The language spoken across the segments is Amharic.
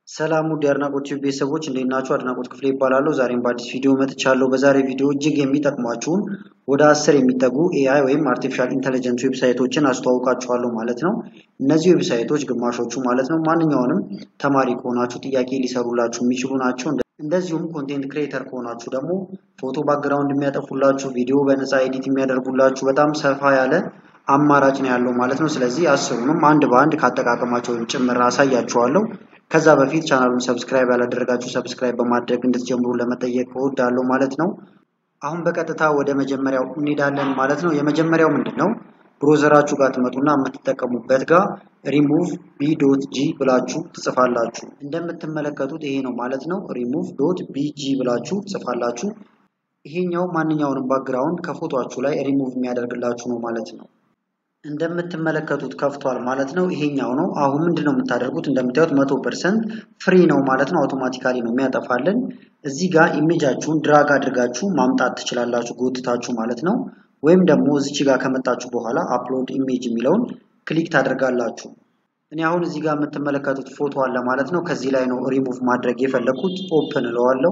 ሰላም ውድ የአድናቆት ቲዩብ ቤተሰቦች እንዴት ናችሁ? አድናቆት ክፍሌ ይባላለሁ። ዛሬም በአዲስ ቪዲዮ መጥቻለሁ። በዛሬ ቪዲዮ እጅግ የሚጠቅሟችሁን ወደ አስር የሚጠጉ ኤአይ ወይም አርቲፊሻል ኢንተለጀንስ ዌብሳይቶችን አስተዋውቃችኋለሁ ማለት ነው። እነዚህ ዌብሳይቶች ግማሾቹ ማለት ነው ማንኛውንም ተማሪ ከሆናችሁ ጥያቄ ሊሰሩላችሁ የሚችሉ ናቸው። እንደዚሁም ኮንቴንት ክሬተር ከሆናችሁ ደግሞ ፎቶ ባክግራውንድ የሚያጠፉላችሁ፣ ቪዲዮ በነፃ ኤዲት የሚያደርጉላችሁ በጣም ሰፋ ያለ አማራጭ ነው ያለው ማለት ነው። ስለዚህ አስሩንም አንድ በአንድ ካጠቃቀማቸው ጭምር አሳያችኋለሁ። ከዛ በፊት ቻናሉን ሰብስክራይብ ያላደረጋችሁ ሰብስክራይብ በማድረግ እንድትጀምሩ ለመጠየቅ እወዳለሁ ማለት ነው። አሁን በቀጥታ ወደ መጀመሪያው እንሄዳለን ማለት ነው። የመጀመሪያው ምንድን ነው? ብሮዘራችሁ ጋር ትመጡና የምትጠቀሙበት ጋር ሪሙቭ ቢ ዶት ጂ ብላችሁ ትጽፋላችሁ። እንደምትመለከቱት ይሄ ነው ማለት ነው። ሪሙቭ ዶት ቢጂ ብላችሁ ትጽፋላችሁ። ይሄኛው ማንኛውንም ባክግራውንድ ከፎቶችሁ ላይ ሪሙቭ የሚያደርግላችሁ ነው ማለት ነው። እንደምትመለከቱት ከፍቷል ማለት ነው። ይሄኛው ነው። አሁን ምንድን ነው የምታደርጉት? እንደምታዩት መቶ ፐርሰንት ፍሪ ነው ማለት ነው። አውቶማቲካሊ ነው የሚያጠፋልን። እዚህ ጋር ኢሜጃችሁን ድራግ አድርጋችሁ ማምጣት ትችላላችሁ፣ ጎትታችሁ ማለት ነው። ወይም ደግሞ እዚች ጋር ከመጣችሁ በኋላ አፕሎድ ኢሜጅ የሚለውን ክሊክ ታደርጋላችሁ። እኔ አሁን እዚህ ጋር የምትመለከቱት ፎቶ አለ ማለት ነው። ከዚህ ላይ ነው ሪሙቭ ማድረግ የፈለኩት። ኦፕን እለዋለሁ።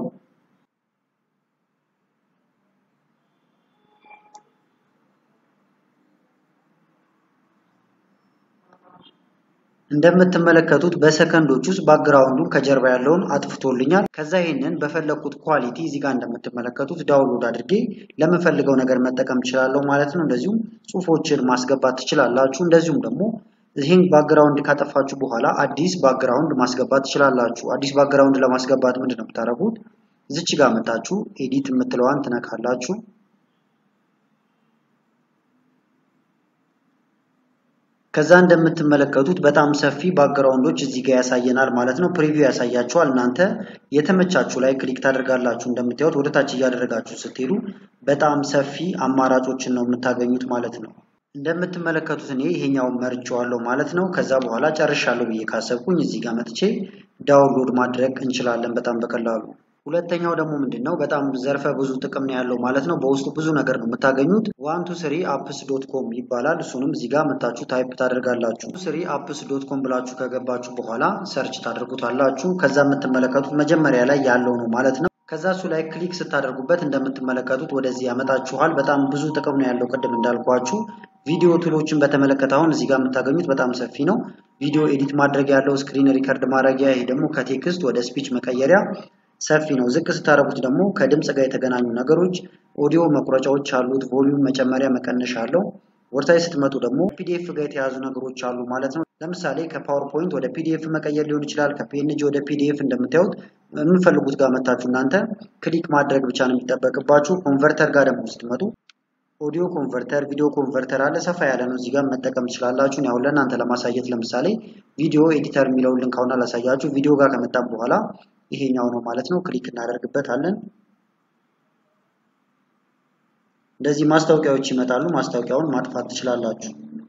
እንደምትመለከቱት በሰከንዶች ውስጥ ባክግራውንዱን ከጀርባ ያለውን አጥፍቶልኛል። ከዛ ይህንን በፈለግኩት ኳሊቲ እዚህ ጋር እንደምትመለከቱት ዳውንሎድ አድርጌ ለምፈልገው ነገር መጠቀም ትችላለሁ ማለት ነው። እንደዚሁም ጽሁፎችን ማስገባት ትችላላችሁ። እንደዚሁም ደግሞ ይህን ባክግራውንድ ካጠፋችሁ በኋላ አዲስ ባክግራውንድ ማስገባት ትችላላችሁ። አዲስ ባክግራውንድ ለማስገባት ምንድን ነው የምታደርጉት? እዚች ጋር መጣችሁ ኤዲት የምትለዋን ትነካላችሁ። ከዛ እንደምትመለከቱት በጣም ሰፊ ባክግራውንዶች እዚህ ጋር ያሳየናል ማለት ነው። ፕሪቪው ያሳያችኋል። እናንተ የተመቻችሁ ላይ ክሊክ ታደርጋላችሁ። እንደምታዩት ወደ ታች እያደረጋችሁ ስትሄዱ በጣም ሰፊ አማራጮችን ነው የምታገኙት ማለት ነው። እንደምትመለከቱት እኔ ይሄኛውን መርጬዋለሁ ማለት ነው። ከዛ በኋላ ጨርሻለሁ ብዬ ካሰብኩኝ እዚህ ጋር መጥቼ ዳውንሎድ ማድረግ እንችላለን በጣም በቀላሉ። ሁለተኛው ደግሞ ምንድን ነው? በጣም ዘርፈ ብዙ ጥቅም ነው ያለው ማለት ነው። በውስጡ ብዙ ነገር ነው የምታገኙት። ዋን ቱ ስሪ አፕስ ዶት ኮም ይባላል። እሱንም እዚህ ጋር መታችሁ ታይፕ ታደርጋላችሁ። ስሪ አፕስ ዶት ኮም ብላችሁ ከገባችሁ በኋላ ሰርች ታደርጉታላችሁ። ከዛ የምትመለከቱት መጀመሪያ ላይ ያለው ነው ማለት ነው። ከዛ እሱ ላይ ክሊክ ስታደርጉበት እንደምትመለከቱት ወደዚህ ያመጣችኋል። በጣም ብዙ ጥቅም ነው ያለው ቅድም እንዳልኳችሁ። ቪዲዮ ቱሎችን በተመለከተ አሁን እዚህ ጋር የምታገኙት በጣም ሰፊ ነው። ቪዲዮ ኤዲት ማድረግ ያለው፣ ስክሪን ሪከርድ ማድረጊያ፣ ይሄ ደግሞ ከቴክስት ወደ ስፒች መቀየሪያ ሰፊ ነው። ዝቅ ስታደርጉት ደግሞ ከድምፅ ጋር የተገናኙ ነገሮች ኦዲዮ መቁረጫዎች አሉት። ቮሊዩም መጨመሪያ መቀነሻ አለው። ወርታይ ስትመጡ ደግሞ ፒዲኤፍ ጋር የተያዙ ነገሮች አሉ ማለት ነው። ለምሳሌ ከፓወርፖይንት ወደ ፒዲኤፍ መቀየር ሊሆን ይችላል። ከፒኤንጂ ወደ ፒዲኤፍ እንደምታዩት የምንፈልጉት ጋር መታችሁ እናንተ ክሊክ ማድረግ ብቻ ነው የሚጠበቅባችሁ። ኮንቨርተር ጋር ደግሞ ስትመጡ ኦዲዮ ኮንቨርተር፣ ቪዲዮ ኮንቨርተር አለ። ሰፋ ያለ ነው። እዚህ ጋር መጠቀም ትችላላችሁ። ያው ለእናንተ ለማሳየት ለምሳሌ ቪዲዮ ኤዲተር የሚለውን ልንካውና ላሳያችሁ። ቪዲዮ ጋር ከመጣም በኋላ ይሄኛው ነው ማለት ነው። ክሊክ እናደርግበታለን። እንደዚህ ማስታወቂያዎች ይመጣሉ። ማስታወቂያውን ማጥፋት ትችላላችሁ።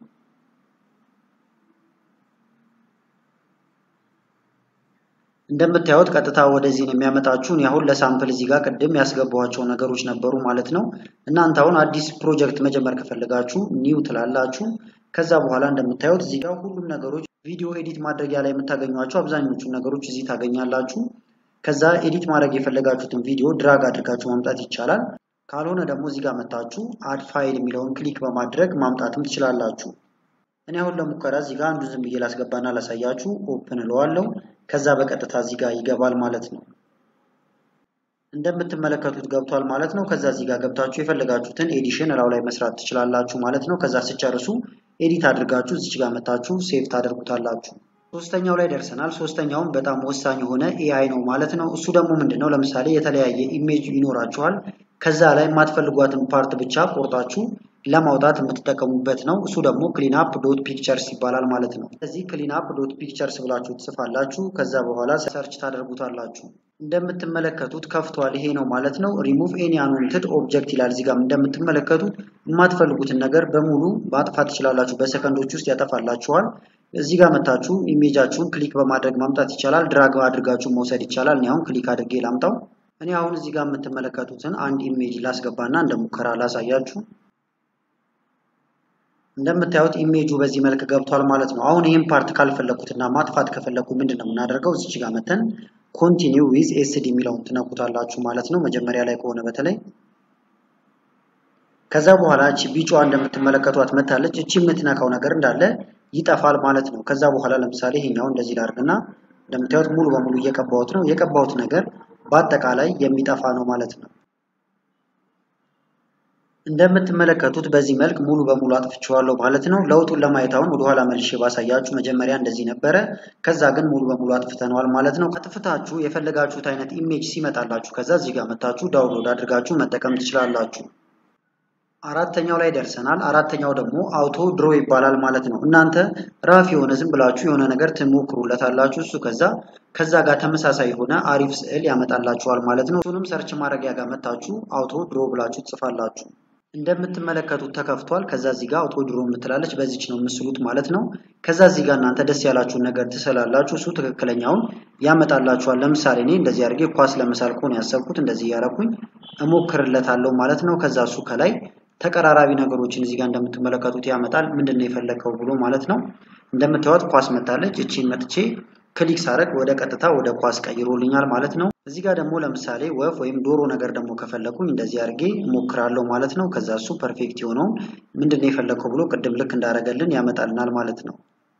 እንደምታዩት ቀጥታ ወደዚህ ነው የሚያመጣችሁ። እኔ አሁን ለሳምፕል እዚህ ጋር ቅድም ያስገባኋቸው ነገሮች ነበሩ ማለት ነው። እናንተ አሁን አዲስ ፕሮጀክት መጀመር ከፈለጋችሁ ኒው ትላላችሁ። ከዛ በኋላ እንደምታዩት እዚህ ጋር ሁሉም ነገሮች ቪዲዮ ኤዲት ማድረጊያ ላይ የምታገኟቸው አብዛኞቹ ነገሮች እዚህ ታገኛላችሁ። ከዛ ኤዲት ማድረግ የፈለጋችሁትን ቪዲዮ ድራግ አድርጋችሁ ማምጣት ይቻላል። ካልሆነ ደግሞ እዚህ ጋር መታችሁ አድ ፋይል የሚለውን ክሊክ በማድረግ ማምጣትም ትችላላችሁ። እኔ አሁን ለሙከራ እዚህ ጋር አንዱ ዝም ብዬ ላስገባና ላሳያችሁ። ኦፕን እለዋለሁ። ከዛ በቀጥታ እዚህ ጋር ይገባል ማለት ነው። እንደምትመለከቱት ገብቷል ማለት ነው። ከዛ እዚህ ጋር ገብታችሁ የፈለጋችሁትን ኤዲሽን እላው ላይ መስራት ትችላላችሁ ማለት ነው። ከዛ ስጨርሱ ኤዲት አድርጋችሁ እዚች ጋር መታችሁ ሴቭ ታደርጉታላችሁ። ሶስተኛው ላይ ደርሰናል። ሶስተኛውም በጣም ወሳኝ የሆነ ኤአይ ነው ማለት ነው። እሱ ደግሞ ምንድን ነው? ለምሳሌ የተለያየ ኢሜጅ ይኖራችኋል። ከዛ ላይ የማትፈልጓትን ፓርት ብቻ ቆርጣችሁ ለማውጣት የምትጠቀሙበት ነው። እሱ ደግሞ ክሊንአፕ ዶት ፒክቸርስ ይባላል ማለት ነው። ስለዚህ ክሊንአፕ ዶት ፒክቸርስ ብላችሁ ትጽፋላችሁ። ከዛ በኋላ ሰርች ታደርጉታላችሁ። እንደምትመለከቱት ከፍቷል። ይሄ ነው ማለት ነው። ሪሙቭ ኤኒ አንዋንትድ ኦብጀክት ይላል። እዚህ ጋር እንደምትመለከቱት የማትፈልጉትን ነገር በሙሉ ማጥፋት ትችላላችሁ። በሰከንዶች ውስጥ ያጠፋላችኋል። እዚህ ጋር መታችሁ ኢሜጃችሁን ክሊክ በማድረግ ማምጣት ይቻላል። ድራግ አድርጋችሁ መውሰድ ይቻላል። እኔ አሁን ክሊክ አድርጌ ላምጣው። እኔ አሁን እዚህ ጋር የምትመለከቱትን አንድ ኢሜጅ ላስገባና እንደ ሙከራ ላሳያችሁ። እንደምታዩት ኢሜጁ በዚህ መልክ ገብቷል ማለት ነው። አሁን ይህን ፓርት ካልፈለኩትና ማጥፋት ከፈለኩ ምንድን ነው የምናደርገው? እዚች ጋር መተን ኮንቲኒው ዊዝ ኤስዲ የሚለውን ትነኩታላችሁ ማለት ነው። መጀመሪያ ላይ ከሆነ በተለይ ከዛ በኋላ እቺ ቢጫዋ እንደምትመለከቷት መታለች። እቺ የምትነካው ነገር እንዳለ ይጠፋል ማለት ነው። ከዛ በኋላ ለምሳሌ ይሄኛው እንደዚህ ላድርግና እንደምታዩት ሙሉ በሙሉ እየቀባሁት ነው። የቀባሁት ነገር በአጠቃላይ የሚጠፋ ነው ማለት ነው። እንደምትመለከቱት በዚህ መልክ ሙሉ በሙሉ አጥፍቼዋለሁ ማለት ነው። ለውጡን ለማየት አሁን ወደኋላ መልሼ ባሳያችሁ መጀመሪያ እንደዚህ ነበረ። ከዛ ግን ሙሉ በሙሉ አጥፍተነዋል ማለት ነው። አጥፍታችሁ የፈለጋችሁት አይነት ኢሜጅ ሲመጣላችሁ ከዛ እዚህ ጋር መታችሁ ዳውንሎድ አድርጋችሁ መጠቀም ትችላላችሁ። አራተኛው ላይ ደርሰናል። አራተኛው ደግሞ አውቶ ድሮ ይባላል ማለት ነው። እናንተ ራፍ የሆነ ዝም ብላችሁ የሆነ ነገር ትሞክሩለታላችሁ። እሱ ከዛ ከዛ ጋር ተመሳሳይ የሆነ አሪፍ ስዕል ያመጣላችኋል ማለት ነው። እሱንም ሰርች ማድረጊያ ጋር መታችሁ አውቶ ድሮ ብላችሁ ትጽፋላችሁ። እንደምትመለከቱት ተከፍቷል። ከዛ እዚህ ጋር አውቶ ድሮ የምትላለች በዚች ነው የምስሉት ማለት ነው። ከዛ እዚህ ጋር እናንተ ደስ ያላችሁን ነገር ትስላላችሁ። እሱ ትክክለኛውን ያመጣላችኋል። ለምሳሌ እኔ እንደዚህ አድርጌ ኳስ ለመሳል ከሆነ ያሰብኩት እንደዚህ እያረኩኝ እሞክርለታለሁ ማለት ነው። ከዛ እሱ ከላይ ተቀራራቢ ነገሮችን እዚህ ጋር እንደምትመለከቱት ያመጣል። ምንድን ነው የፈለግከው ብሎ ማለት ነው። እንደምታዩት ኳስ መታለች። እቺን መጥቼ ክሊክ ሳረግ ወደ ቀጥታ ወደ ኳስ ቀይሮልኛል ማለት ነው። እዚህ ጋር ደግሞ ለምሳሌ ወፍ ወይም ዶሮ ነገር ደግሞ ከፈለኩኝ እንደዚህ አድርጌ እሞክራለሁ ማለት ነው። ከዛ እሱ ፐርፌክት የሆነውን ምንድን ነው የፈለግከው ብሎ ቅድም ልክ እንዳደረገልን ያመጣልናል ማለት ነው።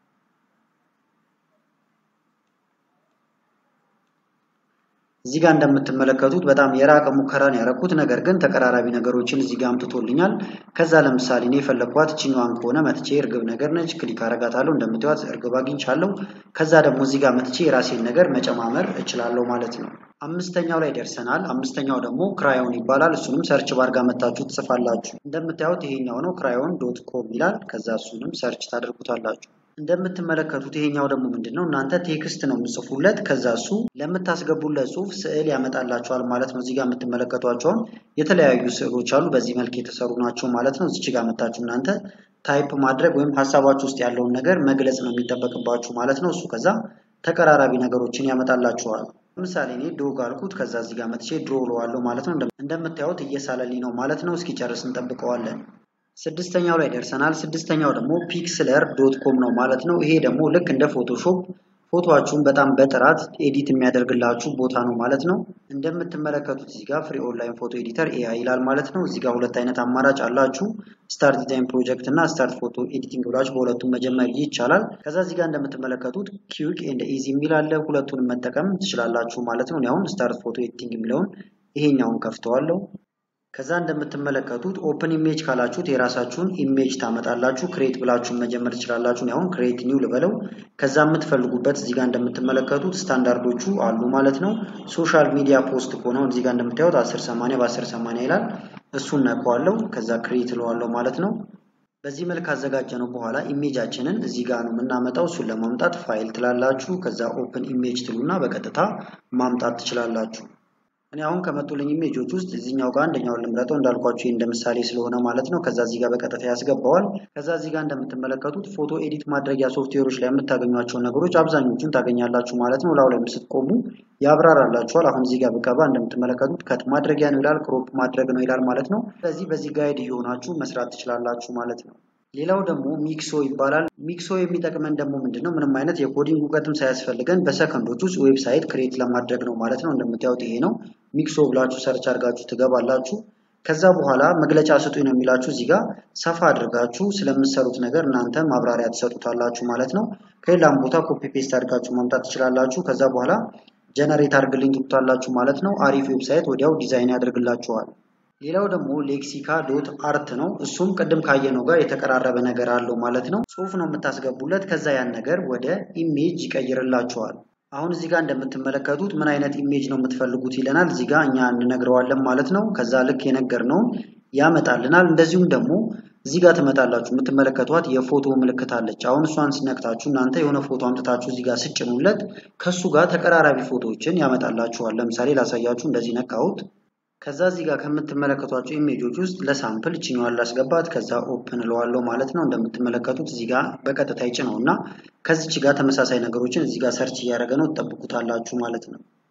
እዚህ ጋር እንደምትመለከቱት በጣም የራቀ ሙከራን ያረኩት ነገር ግን ተቀራራቢ ነገሮችን እዚህ ጋር አምጥቶልኛል። ከዛ ለምሳሌ እኔ የፈለግኳት እችኛዋን ከሆነ መትቼ እርግብ ነገር ነች፣ ክሊክ አረጋታለሁ። እንደምታዩት እርግብ አግኝቻለሁ። ከዛ ደግሞ እዚህ ጋር መትቼ የራሴን ነገር መጨማመር እችላለሁ ማለት ነው። አምስተኛው ላይ ደርሰናል። አምስተኛው ደግሞ ክራዮን ይባላል። እሱንም ሰርች ባር ጋር መታችሁ ትጽፋላችሁ። እንደምታዩት ይሄኛው ነው ክራዮን ዶት ኮም ይላል። ከዛ እሱንም ሰርች ታደርጉታላችሁ። እንደምትመለከቱት ይሄኛው ደግሞ ምንድን ነው እናንተ ቴክስት ነው የምጽፉለት። ከዛ እሱ ለምታስገቡለት ጽሁፍ ስዕል ያመጣላቸዋል ማለት ነው። እዚህ ጋር የምትመለከቷቸውን የተለያዩ ስዕሎች አሉ። በዚህ መልክ የተሰሩ ናቸው ማለት ነው። እዚች ጋር መታችሁ እናንተ ታይፕ ማድረግ ወይም ሀሳባችሁ ውስጥ ያለውን ነገር መግለጽ ነው የሚጠበቅባችሁ ማለት ነው። እሱ ከዛ ተቀራራቢ ነገሮችን ያመጣላችኋል። ለምሳሌ እኔ ዶግ አልኩት። ከዛ እዚህ ጋር መጥቼ ድሮ እለዋለሁ ማለት ነው። እንደምታዩት እየሳለልኝ ነው ማለት ነው። እስኪጨርስ እንጠብቀዋለን። ስድስተኛው ላይ ደርሰናል። ስድስተኛው ደግሞ ፒክስለር ዶት ኮም ነው ማለት ነው። ይሄ ደግሞ ልክ እንደ ፎቶሾፕ ፎቶችሁን በጣም በጥራት ኤዲት የሚያደርግላችሁ ቦታ ነው ማለት ነው። እንደምትመለከቱት እዚህ ጋር ፍሪ ኦንላይን ፎቶ ኤዲተር ኤአይ ይላል ማለት ነው። እዚህ ጋር ሁለት አይነት አማራጭ አላችሁ። ስታርት ዲዛይን ፕሮጀክት እና ስታርት ፎቶ ኤዲቲንግ ብላችሁ በሁለቱም መጀመር ይቻላል። ከዛ እዚህ ጋር እንደምትመለከቱት ኪዊክ ኤንድ ኢዚ የሚል አለ። ሁለቱንም መጠቀም ትችላላችሁ ማለት ነው። አሁን ስታርት ፎቶ ኤዲቲንግ የሚለውን ይሄኛውን ከፍተዋለሁ። ከዛ እንደምትመለከቱት ኦፕን ኢሜጅ ካላችሁት የራሳችሁን ኢሜጅ ታመጣላችሁ። ክሬት ብላችሁን መጀመር ትችላላችሁ። አሁን ክሬት ኒው ልበለው። ከዛ የምትፈልጉበት እዚህ ጋር እንደምትመለከቱት ስታንዳርዶቹ አሉ ማለት ነው። ሶሻል ሚዲያ ፖስት ከሆነ እዚህ ጋር እንደምታዩት 1080 በ1080 ይላል። እሱን ነካዋለሁ። ከዛ ክሬት እለዋለሁ ማለት ነው። በዚህ መልክ አዘጋጀ ነው በኋላ ኢሜጃችንን እዚህ ጋር ነው የምናመጣው። እሱን ለማምጣት ፋይል ትላላችሁ። ከዛ ኦፕን ኢሜጅ ትሉና በቀጥታ ማምጣት ትችላላችሁ። እኔ አሁን ከመጡልኝ ኢሜጆች ውስጥ እዚህኛው ጋር አንደኛውን ልምረጠው እንዳልኳችሁ እንደ ምሳሌ ስለሆነ ማለት ነው። ከዛ እዚህ ጋር በቀጥታ ያስገባዋል። ከዛ እዚህ ጋር እንደምትመለከቱት ፎቶ ኤዲት ማድረጊያ ሶፍትዌሮች ላይ የምታገኟቸውን ነገሮች አብዛኞቹን ታገኛላችሁ ማለት ነው። ላው ላይ ስትቆሙ ያብራራላችኋል። አሁን እዚህ ጋር ብቀባ እንደምትመለከቱት ከት ማድረጊያ ነው ይላል፣ ክሮፕ ማድረግ ነው ይላል ማለት ነው። ስለዚህ በዚህ ጋይድ እየሆናችሁ መስራት ትችላላችሁ ማለት ነው። ሌላው ደግሞ ሚክሶ ይባላል። ሚክሶ የሚጠቅመን ደግሞ ምንድን ነው? ምንም አይነት የኮዲንግ እውቀትም ሳያስፈልገን በሰከንዶች ውስጥ ዌብሳይት ክሬት ለማድረግ ነው ማለት ነው። እንደምታዩት ይሄ ነው ሚክሶ ብላችሁ ሰርች አድርጋችሁ ትገባላችሁ። ከዛ በኋላ መግለጫ ስጡኝ ነው የሚላችሁ። እዚህ ጋር ሰፋ አድርጋችሁ ስለምትሰሩት ነገር እናንተ ማብራሪያ ትሰጡታላችሁ ማለት ነው። ከሌላም ቦታ ኮፒ ፔስት አድርጋችሁ ማምጣት ትችላላችሁ። ከዛ በኋላ ጀነሬት አድርግልኝ ትሉታላችሁ ማለት ነው። አሪፍ ዌብሳይት ወዲያው ዲዛይን ያደርግላችኋል። ሌላው ደግሞ ሌክሲካ ዶት አርት ነው። እሱም ቅድም ካየነው ጋር የተቀራረበ ነገር አለው ማለት ነው። ጽሁፍ ነው የምታስገቡለት። ከዛ ያን ነገር ወደ ኢሜጅ ይቀይርላችኋል። አሁን እዚህ ጋር እንደምትመለከቱት ምን አይነት ኢሜጅ ነው የምትፈልጉት ይለናል። እዚህ ጋር እኛ እንነግረዋለን ማለት ነው። ከዛ ልክ የነገርነውን ያመጣልናል። እንደዚሁም ደግሞ እዚህ ጋር ትመጣላችሁ። የምትመለከቷት የፎቶ ምልክት አለች። አሁን እሷን ስነክታችሁ እናንተ የሆነ ፎቶ አምጥታችሁ እዚህ ጋር ስጭኑለት ከሱ ጋር ተቀራራቢ ፎቶዎችን ያመጣላችኋል። ለምሳሌ ላሳያችሁ። እንደዚህ ነካሁት። ከዛ እዚህ ጋር ከምትመለከቷቸው ኢሜጆች ውስጥ ለሳምፕል እችኛዋን ላስገባት። ከዛ ኦፕን እለዋለሁ ማለት ነው። እንደምትመለከቱት እዚህ ጋር በቀጥታ ይጭነው እና ከዚች ጋር ተመሳሳይ ነገሮችን እዚህ ጋር ሰርች እያደረገ ነው። ትጠብቁታላችሁ ማለት ነው።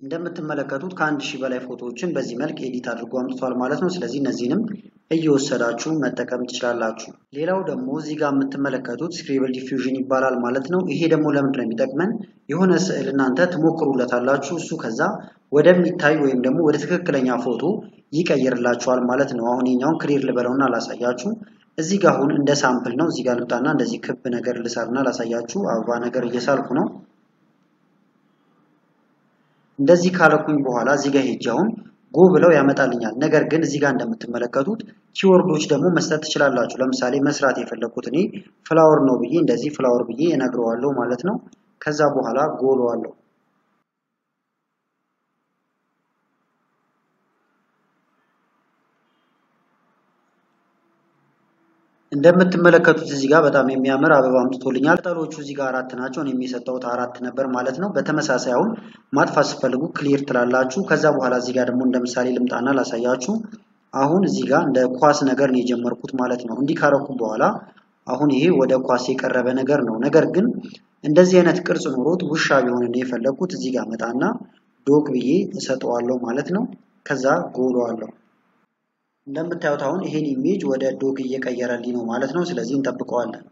እንደምትመለከቱት ከአንድ ሺህ በላይ ፎቶዎችን በዚህ መልክ ኤዲት አድርጎ አምጥቷል ማለት ነው። ስለዚህ እነዚህንም እየወሰዳችሁ መጠቀም ትችላላችሁ። ሌላው ደግሞ እዚህ ጋር የምትመለከቱት ስክሪብል ዲፊውዥን ይባላል ማለት ነው። ይሄ ደግሞ ለምንድን ነው የሚጠቅመን? የሆነ ስዕል እናንተ ትሞክሩለታላችሁ። እሱ ከዛ ወደሚታይ ወይም ደግሞ ወደ ትክክለኛ ፎቶ ይቀይርላችኋል ማለት ነው። አሁን የኛውን ክሊር ልበለውና ላሳያችሁ። እዚህ ጋር አሁን እንደ ሳምፕል ነው። እዚህ ጋር ልምጣና እንደዚህ ክብ ነገር ልሰርና ላሳያችሁ። አበባ ነገር እየሳልኩ ነው። እንደዚህ ካለኩኝ በኋላ እዚህ ጋር ሄጄ አሁን ጎ ብለው ያመጣልኛል። ነገር ግን እዚህ ጋር እንደምትመለከቱት ኪወርዶች ደግሞ መስጠት ትችላላችሁ። ለምሳሌ መስራት የፈለኩት እኔ ፍላወር ነው ብዬ እንደዚህ ፍላወር ብዬ እነግረዋለሁ ማለት ነው። ከዛ በኋላ ጎለዋለሁ። እንደምትመለከቱት እዚህ ጋር በጣም የሚያምር አበባ አምጥቶልኛል። ቅጠሎቹ እዚህ ጋር አራት ናቸው። እኔ የሚሰጠውት አራት ነበር ማለት ነው። በተመሳሳይ አሁን ማጥፋት ስትፈልጉ ክሊር ትላላችሁ። ከዛ በኋላ እዚህ ጋር ደግሞ እንደ ምሳሌ ልምጣና ላሳያችሁ። አሁን እዚህ ጋር እንደ ኳስ ነገር ነው የጀመርኩት ማለት ነው። እንዲህ ካረኩ በኋላ አሁን ይሄ ወደ ኳስ የቀረበ ነገር ነው። ነገር ግን እንደዚህ አይነት ቅርጽ ኖሮት ውሻ ቢሆን ነው የፈለግኩት። እዚህ ጋር መጣና ዶግ ብዬ እሰጠዋለሁ ማለት ነው። ከዛ ጎለዋለሁ። እንደምታዩት አሁን ይሄን ኢሜጅ ወደ ዶግ እየቀየረልኝ ነው ማለት ነው። ስለዚህ እንጠብቀዋለን።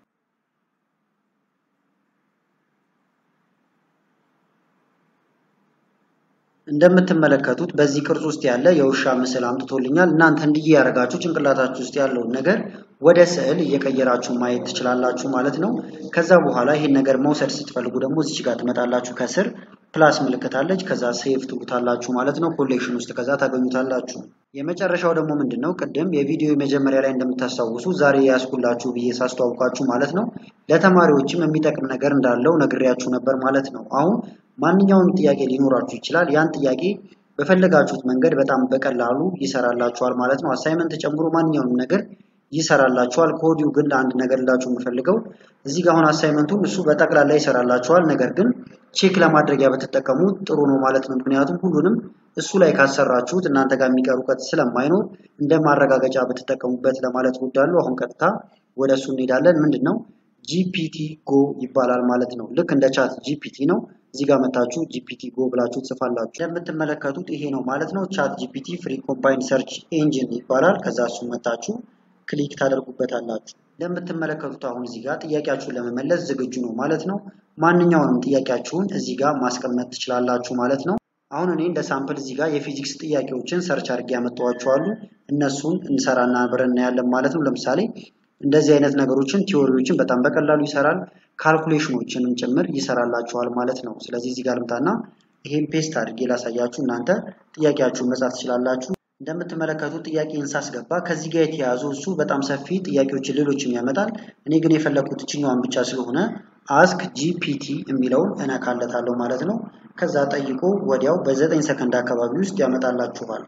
እንደምትመለከቱት በዚህ ቅርጽ ውስጥ ያለ የውሻ ምስል አምጥቶልኛል። እናንተ እንዲህ ያደረጋችሁ ጭንቅላታችሁ ውስጥ ያለውን ነገር ወደ ስዕል እየቀየራችሁ ማየት ትችላላችሁ ማለት ነው። ከዛ በኋላ ይሄን ነገር መውሰድ ስትፈልጉ ደግሞ እዚች ጋር ትመጣላችሁ። ከስር ፕላስ ምልክት አለች። ከዛ ሴቭ ትሉታላችሁ ማለት ነው። ኮሌክሽን ውስጥ ከዛ ታገኙታላችሁ። የመጨረሻው ደግሞ ምንድን ነው? ቅድም የቪዲዮ መጀመሪያ ላይ እንደምታስታውሱ ዛሬ ያስኩላችሁ ብዬ ሳስተዋውቃችሁ ማለት ነው ለተማሪዎችም የሚጠቅም ነገር እንዳለው ነግሬያችሁ ነበር ማለት ነው። አሁን ማንኛውንም ጥያቄ ሊኖራችሁ ይችላል። ያን ጥያቄ በፈለጋችሁት መንገድ በጣም በቀላሉ ይሰራላችኋል ማለት ነው። አሳይመንት ጨምሮ ማንኛውንም ነገር ይሰራላችኋል። ከወዲሁ ግን ለአንድ ነገር ላችሁ የምፈልገው እዚህ ጋር አሁን አሳይመንቱን እሱ በጠቅላላ ይሰራላችኋል። ነገር ግን ቼክ ለማድረጊያ በተጠቀሙት ጥሩ ነው ማለት ነው። ምክንያቱም ሁሉንም እሱ ላይ ካሰራችሁት እናንተ ጋር የሚቀር እውቀት ስለማይኖር እንደ ማረጋገጫ በተጠቀሙበት ለማለት እወዳለሁ። አሁን ቀጥታ ወደ እሱ እንሄዳለን። ምንድን ነው ጂፒቲ ጎ ይባላል ማለት ነው። ልክ እንደ ቻት ጂፒቲ ነው። እዚህ ጋር መታችሁ ጂፒቲ ጎ ብላችሁ ትጽፋላችሁ። እንደምትመለከቱት ይሄ ነው ማለት ነው። ቻት ጂፒቲ ፍሪ ኮምባይን ሰርች ኤንጂን ይባላል። ከዛ እሱ መታችሁ ክሊክ ታደርጉበታላችሁ። እንደምትመለከቱት አሁን እዚህ ጋር ጥያቄያችሁን ለመመለስ ዝግጁ ነው ማለት ነው። ማንኛውንም ጥያቄያችሁን እዚህ ጋር ማስቀመጥ ትችላላችሁ ማለት ነው። አሁን እኔ እንደ ሳምፕል እዚህ ጋር የፊዚክስ ጥያቄዎችን ሰርች አድርጌ ያመጣኋቸዋሉ። እነሱን እንሰራና አብረን እናያለን ማለት ነው። ለምሳሌ እንደዚህ አይነት ነገሮችን ቲዎሪዎችን በጣም በቀላሉ ይሰራል። ካልኩሌሽኖችንም ጭምር ይሰራላችኋል ማለት ነው። ስለዚህ እዚህ ጋር ልምጣና ይሄን ፔስት አድርጌ ላሳያችሁ። እናንተ ጥያቄያችሁን መጻፍ ትችላላችሁ። እንደምትመለከቱት ጥያቄን ሳስገባ ከዚህ ጋር የተያዙ እሱ በጣም ሰፊ ጥያቄዎችን ሌሎችም ያመጣል። እኔ ግን የፈለኩት እችኛዋን ብቻ ስለሆነ አስክ ጂፒቲ የሚለውን እነካለታለሁ ማለት ነው። ከዛ ጠይቆ ወዲያው በዘጠኝ ሰከንድ አካባቢ ውስጥ ያመጣላችኋል።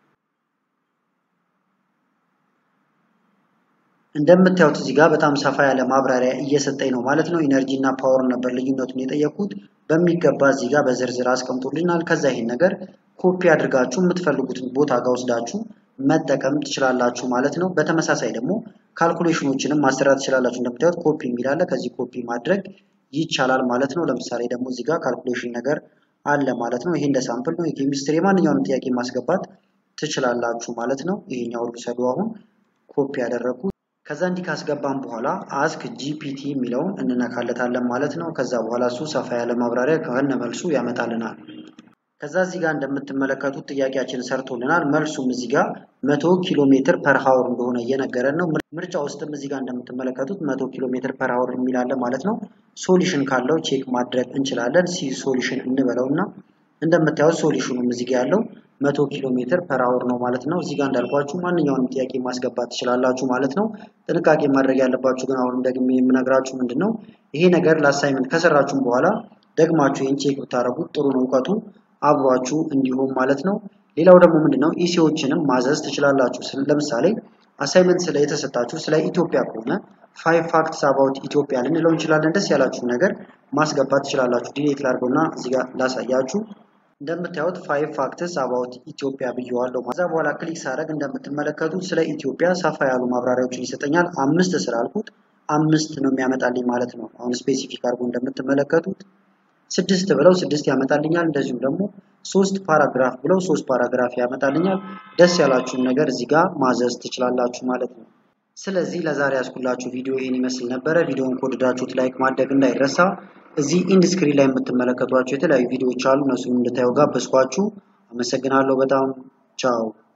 እንደምታዩት እዚህ ጋር በጣም ሰፋ ያለ ማብራሪያ እየሰጠኝ ነው ማለት ነው። ኢነርጂ እና ፓወር ነበር ልዩነቱን የጠየኩት። በሚገባ እዚህ ጋር በዝርዝር አስቀምጦልናል። ከዛ ይሄን ነገር ኮፒ አድርጋችሁ የምትፈልጉትን ቦታ ጋር ወስዳችሁ መጠቀም ትችላላችሁ ማለት ነው። በተመሳሳይ ደግሞ ካልኩሌሽኖችንም ማሰራት ትችላላችሁ። እንደምታዩት ኮፒ የሚላለ ከዚህ ኮፒ ማድረግ ይቻላል ማለት ነው። ለምሳሌ ደግሞ እዚህ ጋር ካልኩሌሽን ነገር አለ ማለት ነው። ይሄ እንደ ሳምፕል ነው። የኬሚስትሪ የማንኛውንም ጥያቄ ማስገባት ትችላላችሁ ማለት ነው። ይሄኛው ልውሰዱ አሁን ኮፒ ያደረግኩት ከዛ እንዲህ ካስገባን በኋላ አስክ ጂፒቲ የሚለውን እንነካለታለን ማለት ነው። ከዛ በኋላ እሱ ሰፋ ያለ ማብራሪያ ከሆነ መልሱ ያመጣልናል። ከዛ እዚህ ጋር እንደምትመለከቱት ጥያቄያችን ሰርቶልናል። መልሱም እዚህ ጋር መቶ ኪሎ ሜትር ፐር ሀወር እንደሆነ እየነገረን ነው። ምርጫ ውስጥም እዚህ ጋር እንደምትመለከቱት መቶ ኪሎ ሜትር ፐር ሀወር የሚላለ ማለት ነው። ሶሉሽን ካለው ቼክ ማድረግ እንችላለን። ሲ ሶሉሽን እንበለው እና እንደምታዩት ሶሉሽኑም እዚህ ጋር ያለው መቶ ኪሎ ሜትር ፐር አወር ነው ማለት ነው። እዚህ ጋር እንዳልኳችሁ ማንኛውንም ጥያቄ ማስገባት ትችላላችሁ ማለት ነው። ጥንቃቄ ማድረግ ያለባችሁ ግን አሁንም ደግሜ የምነግራችሁ ምንድን ነው ይሄ ነገር ለአሳይመንት ከሰራችሁም በኋላ ደግማችሁ ይህን ቼክ ብታደረጉት ጥሩ ነው እውቀቱ አብሯችሁ እንዲሁም ማለት ነው። ሌላው ደግሞ ምንድን ነው ኢሲዎችንም ማዘዝ ትችላላችሁ። ለምሳሌ አሳይመንት ስለ የተሰጣችሁ ስለ ኢትዮጵያ ከሆነ ፋይቭ ፋክትስ አባውት ኢትዮጵያ ልንለው እንችላለን። ደስ ያላችሁ ነገር ማስገባት ትችላላችሁ። ዲሌት ላድርገውና እዚህ ጋር ላሳያችሁ። እንደምታዩት ፋይቭ ፋክትስ አባውት ኢትዮጵያ ብየዋለሁ። ከዛ በኋላ ክሊክ ሳደርግ እንደምትመለከቱት ስለ ኢትዮጵያ ሰፋ ያሉ ማብራሪያዎችን ይሰጠኛል። አምስት ስላልኩት አምስት ነው የሚያመጣልኝ ማለት ነው። አሁን ስፔሲፊክ አድርጎ እንደምትመለከቱት ስድስት ብለው ስድስት ያመጣልኛል። እንደዚሁም ደግሞ ሶስት ፓራግራፍ ብለው ሶስት ፓራግራፍ ያመጣልኛል። ደስ ያላችሁን ነገር እዚህ ጋር ማዘዝ ትችላላችሁ ማለት ነው። ስለዚህ ለዛሬ ያስኩላችሁ ቪዲዮ ይህን ይመስል ነበረ። ቪዲዮውን ከወደዳችሁት ላይክ ማድረግ እንዳይረሳ። እዚህ ኢንድ ስክሪን ላይ የምትመለከቷቸው የተለያዩ ቪዲዮዎች አሉ። እነሱን እንድታዩ ጋበዝኳችሁ። አመሰግናለሁ በጣም ቻው።